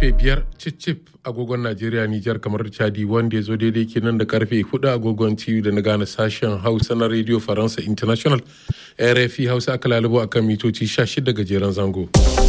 karfe biyar cicip agogon najeriya nijar kamar chadi wanda ya zo daidai kenan da karfe hudu agogon ciwo da na gane sashen hausa na radio faransa international rfi hausa aka lalubo a kan mitoci 16 gajeren zango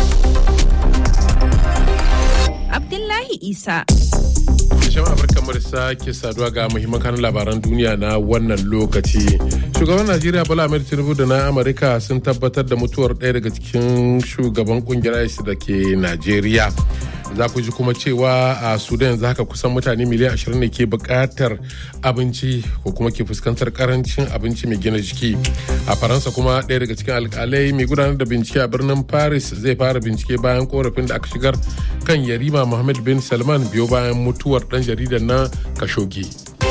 abdullahi isa jama'a barkamar sake saduwa ga muhimman kanun labaran duniya na wannan lokaci shugaban najeriya bola ahmed tinubu da na amurka sun tabbatar da mutuwar ɗaya daga cikin shugaban kungiyar isis da ke najeriya za ku ji kuma cewa a sudan yanzu haka kusan mutane miliyan 20 ne ke bukatar abinci ko kuma ke fuskantar karancin abinci mai gina jiki a faransa kuma ɗaya daga cikin alkalai mai gudanar da bincike a birnin paris zai fara bincike bayan korafin da aka shigar kan yarima mohammed bin salman biyo bayan mutuwar ɗan jaridar na kashogi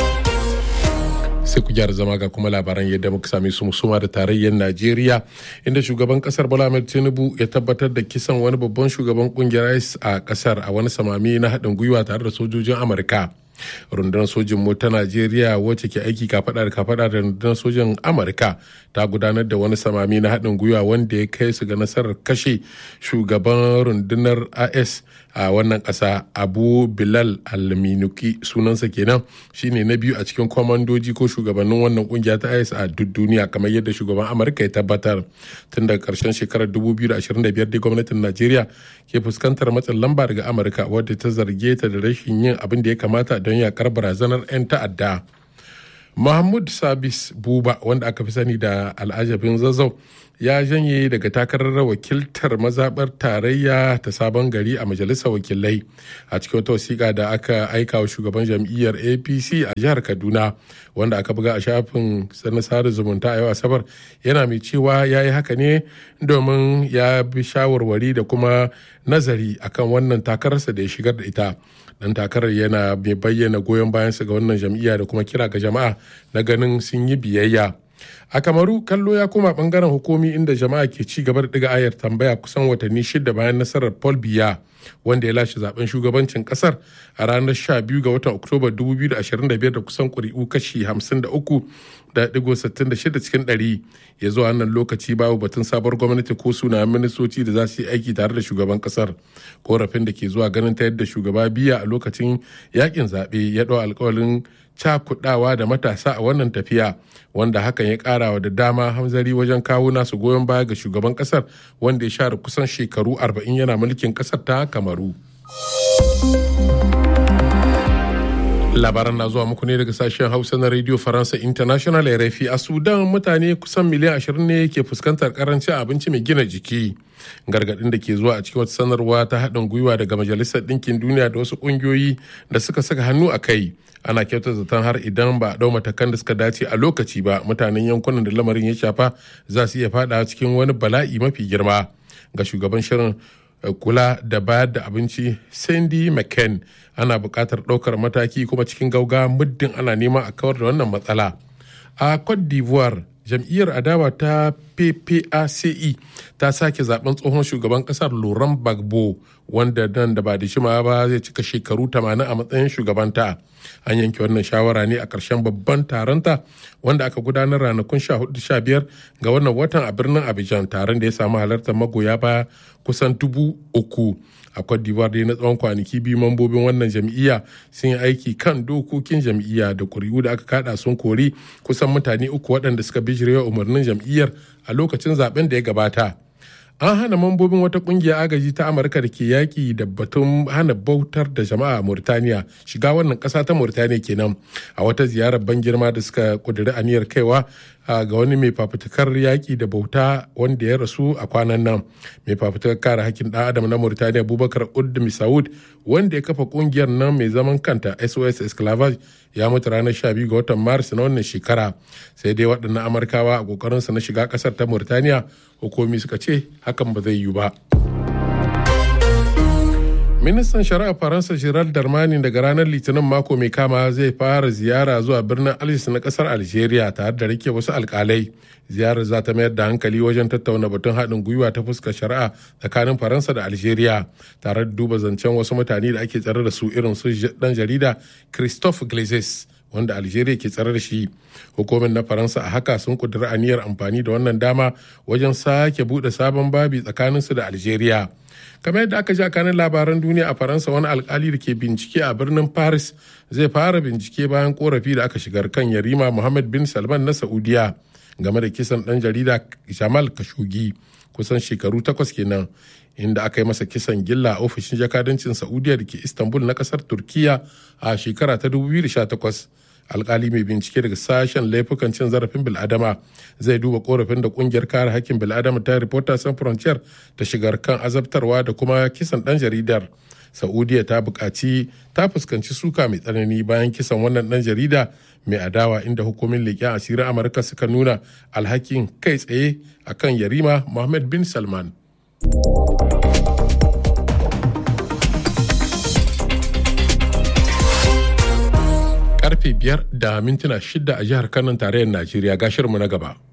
sai ku gyara zama ga kuma labaran yadda muka same su musuma da tarayyar najeriya inda shugaban kasar bola ahmed tinubu ya tabbatar da kisan wani babban shugaban kungiyar ice a kasar a wani samami na haɗin gwiwa tare da sojojin amurka rundunar sojin mu ta najeriya wacce ke aiki kafada da kafada da rundunar sojin amurka ta gudanar da wani samami na haɗin gwiwa wanda ya kai su ga nasarar kashe shugaban rundunar as a wannan ƙasa abu bilal alminuki sunansa kenan shine na biyu a cikin kwamandoji ko shugabannin wannan kungiya ta is a duk duniya kamar yadda shugaban amurka ya tabbatar tun daga karshen shekarar 2025 da gwamnatin najeriya ke fuskantar matsin lamba daga amurka wadda ta zarge ta da rashin yin abin da ya kamata don yakar barazanar 'yan ta'adda mahmud sabis buba wanda aka fi sani da al'ajabin zazzau ya janye daga takarar wakiltar mazaɓar tarayya ta sabon gari a majalisar wakilai a cikin wata wasiƙa da aka aika wa shugaban jam'iyyar apc a jihar kaduna wanda aka buga a shafin na sada zumunta a yau asabar yana mai cewa ya yi haka ne domin ya bi shawarwari da kuma nazari akan wannan takararsa da ya shigar da ita dan takarar yana mai bayyana goyon bayansa ga wannan jam'iyya da kuma kira ga jama'a na ganin sun yi biyayya a kamaru kallo ya koma bangaren hukumi inda jama'a ke ci gaba da diga ayar tambaya kusan watanni shida bayan nasarar paul biya wanda ya lashe zaben shugabancin kasar a ranar 12 ga watan oktoba 2025 da kusan kuri'u kashi 53 da digo 66 cikin 100 ya zuwa wannan lokaci babu batun sabuwar gwamnati ko suna ministoci da za su yi aiki tare da shugaban kasar korafin da ke zuwa ganin ta yadda shugaba biya a lokacin yakin zaɓe ya ɗau alkawalin cakudawa da matasa a wannan tafiya wanda hakan ya karawa da dama hamzari wajen kawo nasu goyon baya ga shugaban kasar wanda ya share kusan shekaru 40 yana mulkin kasar ta kamaru labaran na zuwa muku ne daga sashen hausa na radio faransa international rfi a sudan mutane kusan miliyan 20 ne ke fuskantar karancin abinci mai gina jiki gargadin da ke zuwa a cikin wata sanarwa ta haɗin gwiwa daga majalisar ɗinkin duniya da wasu ƙungiyoyi da suka saka hannu a kai ana kyauta zaton har idan ba a ɗau matakan da suka dace a lokaci ba mutanen yankunan da lamarin ya shafa za su iya faɗa cikin wani bala'i mafi girma ga shugaban shirin kula da bayar da abinci sandy mccain ana buƙatar ɗaukar mataki kuma cikin gauga muddin ana nema a kawar da wannan matsala a cote d'ivoire jam'iyyar adawa ta ppace ta sake zaben tsohon shugaban kasar laurent gbagbo wanda nan da ba da shima ba zai cika shekaru 80 a matsayin shugabanta an yanke wannan shawara ne a ƙarshen babban taronta wanda aka gudanar ranakun 14-15 ga wannan watan a birnin abidjan taron da ya samu halartar magoya baya kusan dubu uku a Cote d'Ivoire dai na tsawon kwanaki biyu mambobin wannan jam'iyya sun yi aiki kan dokokin jam'iyya da kuri'u da aka kada sun kori kusan mutane uku waɗanda suka bijirewa umarnin jam'iyyar a lokacin zaben da ya gabata an hana mambobin wata kungiyar agaji ta amurka da ke yaƙi da batun hana bautar da jama'a a murtaniya shiga wannan ƙasa ta murtaniya kenan a wata ziyarar ban girma da suka ƙudiri aniyar kaiwa ga wani mai fafutukar yaƙi da bauta wanda ya rasu a kwanan nan mai fafutukar kare hakkin ɗan adam na murtaniya abubakar udmi saud wanda ya kafa kungiyar nan mai zaman kanta sos esclavage ya mutu ranar 12 ga watan maris na wannan shekara sai dai waɗannan amurkawa a ƙoƙarinsa na shiga ƙasar ta murtaniya hukumi suka ce hakan ba zai yiwu ba ministan shari'a faransa gerald darmani daga ranar litinin mako mai kama zai fara ziyara zuwa birnin algiers na kasar algeria tare da rike wasu alkalai ziyarar za ta mayar da hankali wajen tattauna batun haɗin gwiwa ta fuskar shari'a tsakanin faransa da algeria tare da duba zancen wasu mutane da ake tsare da su irin su dan jarida christophe glazes wanda algeria ke tsare da shi hukumin na faransa a haka sun kudura aniyar amfani da wannan dama wajen sake bude sabon babi tsakaninsu da algeria kamar yadda aka ji a kanin labaran duniya a faransa wani alkali da ke bincike a birnin paris zai fara bincike bayan korafi da aka shigar kan yarima muhammad bin salman na saudiya game da kisan dan jarida jamal kashogi kusan shekaru takwas kenan inda aka yi masa kisan gilla a ofishin jakadancin saudiya da ke istanbul na kasar turkiya a shekara ta 2018 alkali mai bincike daga sashen laifukan cin zarafin bil'adama zai duba korafin da kungiyar kare hakkin bil'adama ta reporters sans frontier ta shigar kan azabtarwa da kuma kisan dan jaridar saudiya ta buƙaci ta fuskanci suka mai tsanani bayan kisan wannan dan jarida mai adawa inda hukumin leƙen asirin amurka suka nuna alhakin kai tsaye akan yarima mohammed bin salman karfe biyar da mintuna shida a jihar kanan tarayyar najeriya ga shirinmu na gaba